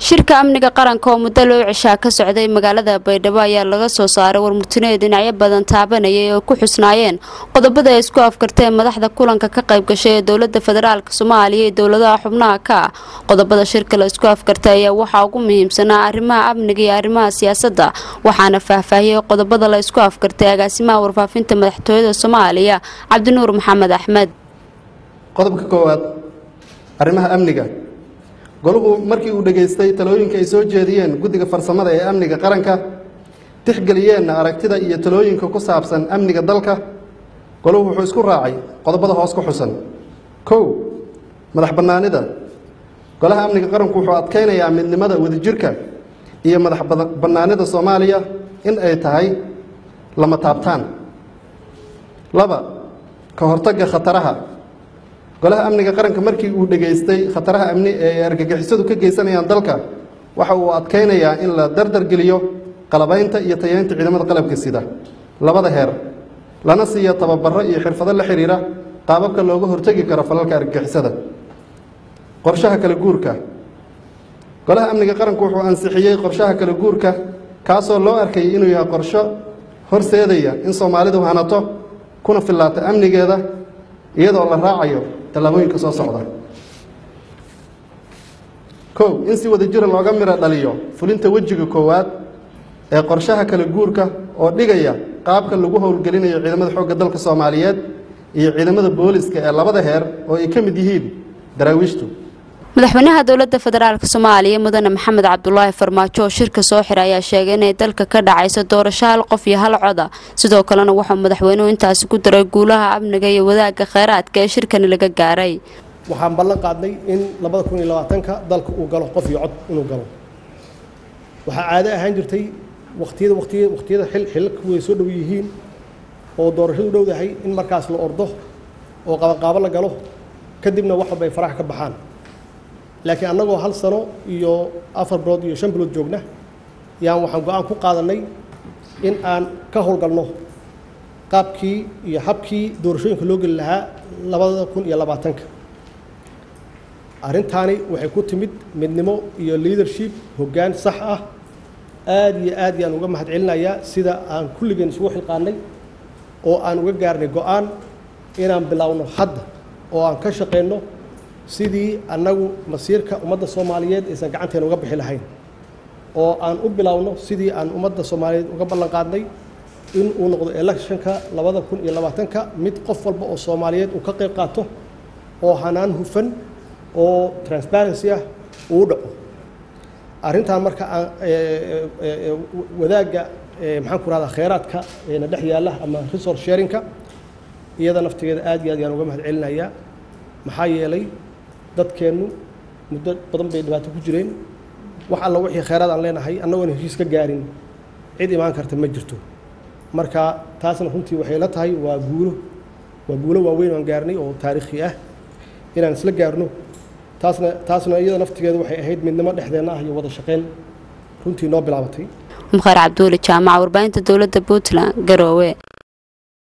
shirka amniga qaranka oo muddo loo cishaa ka socday magaalada baydhabo ayaa laga soo saaray warmurtineed dhinacyo badan taabanayay oo ku xusnaayeen qodobada ay isku afkarteen madaxda kulanka ka qayb gashay ee dowlada federaalk soomaaliya iyo dowladaha xubnaha ka ah qodobada shirka la isku afkartay ayaa waxaa ugu muhiimsanaa arrimaha amniga iyo arrimaha siyaasadda waxaana faahfaahiyey qodobada la isku afkartay agaasimaha warfaafinta madaxtooyada soomaaliya cabdinuur maxamed axmed qodobka koowaad arrimaha amniga goluhu markii uu dhegaystay talooyinka ay soo jeediyeen guddiga farsamada ee amniga qaranka tixgeliyeenna aragtida iyo talooyinka ku saabsan amniga dalka goluhu wuxuu isku raacay qodobada hoos ku xusan kow madax bannaanida golaha amniga qaranku wuxuu adkaynayaa midnimada wadajirka iyo madax bannaanida soomaaliya in ay tahay lama taabtaan laba ka hortagga khataraha golaha amniga qaranka markii uu dhegaystay khataraha amni ee ay argagixisadu ka geysanayaan dalka waxa uu adkaynayaa in la dardargeliyo qalabaynta iyo tayeynta ciidamada qalabka sida labada heer lana siiyo tababaro iyo xirfado la xiriira qaababka looga hortegi karo falalka argagixisada qorshaha kala guurka golaha amniga qaranku wuxuu ansixiyey qorshaha kala guurka kaasoo loo arkayay inuu yahay qorsho horseedaya in soomaalidu hanato kuna fillaato amnigeeda iyadoo la raacayo tallaabooyinka soo socda kow in si wada jira looga miro dhaliyo fulinta wejiga koowaad ee qorshaha kala guurka oo dhigaya qaabka lagu howlgelinayo ciidamada xoogga dalka soomaaliyeed iyo ciidamada booliska ee labada heer oo ay ka mid yihiin daraawiishtu madaxweynaha dowlada federaalk soomaaliya mudane maxamed cabdulaahi farmaajo oo shirka soo xiray ayaa sheegay inay dalka ka dhacayso doorasho hal qof iyo hal coda sidoo kalena wuxuu madaxweynuhu intaasi ku daray guulaha amniga iyo wadaagga kheyraadka ee shirkani laga gaaray waxaan ballan qaadnay in labada kun iyo labaatanka dalka uu galo qof iyo cod inuu galo waxaa caado ahaan jirtay watiyada watiy wakhtiyada xil xilalku way soo dhow yihiin oo doorashadu dhowdahay in markaas la ordo oo qabanqaabo la galo kadibna wax walba ay farax ka baxaan laakiin annagoo hal sano iyo afar bilood iyo shan bilood joogna yaan waxaan go-aan ku qaadannay in aan ka howlgalno qaabkii iyo habkii doorashooyinka loo geli lahaa labada kun iyo labaatanka arrintaani waxay ku timid midnimo iyo leadership hoggaan sax ah aad iyo aad yaan uga mahad celinayaa sida aan kulligeen isugu xilqaannay oo aan uga gaarnay go-aan inaan bilowno hadda oo aan ka shaqayno sidii annagu masiirka ummadda soomaaliyeed aysan gacanteena uga bixi lahayn oo aan u bilowno sidii aan ummadda soomaaliyeed uga ballan qaadnay in uu noqdo electionka labada kun iyo labaatanka mid qof walba oo soomaaliyeed uu ka qayb qaato oo hanaan hufan oo transparency ah uu dhaco arrintan marka aan wadaagga maxaan ku rahdaa kheyraadka na dhex yaalla ama resource sharingka iyada naftigeeda aad iyo aad yaan uga mahad celinayaa maxaa yeelay dadkeennu muddo badan bay dhibaato ku jireen wax alla wixii kheyraad aan leenahay annagoon heshiis ka gaarin cid imaan karta ma jirto marka taasna runtii waxay la tahay waa guulo waa guulo waaweyn aan gaarnay oo taariikhi ah inaan isla gaarno taasna taasna iyada naftigeeda waxay ahayd midnimo dhexdeenna ah iyo wada shaqayn runtii noo bilaabatay mukhaar cabduuli jaamaca warbaahinta dowladda puntland garoowe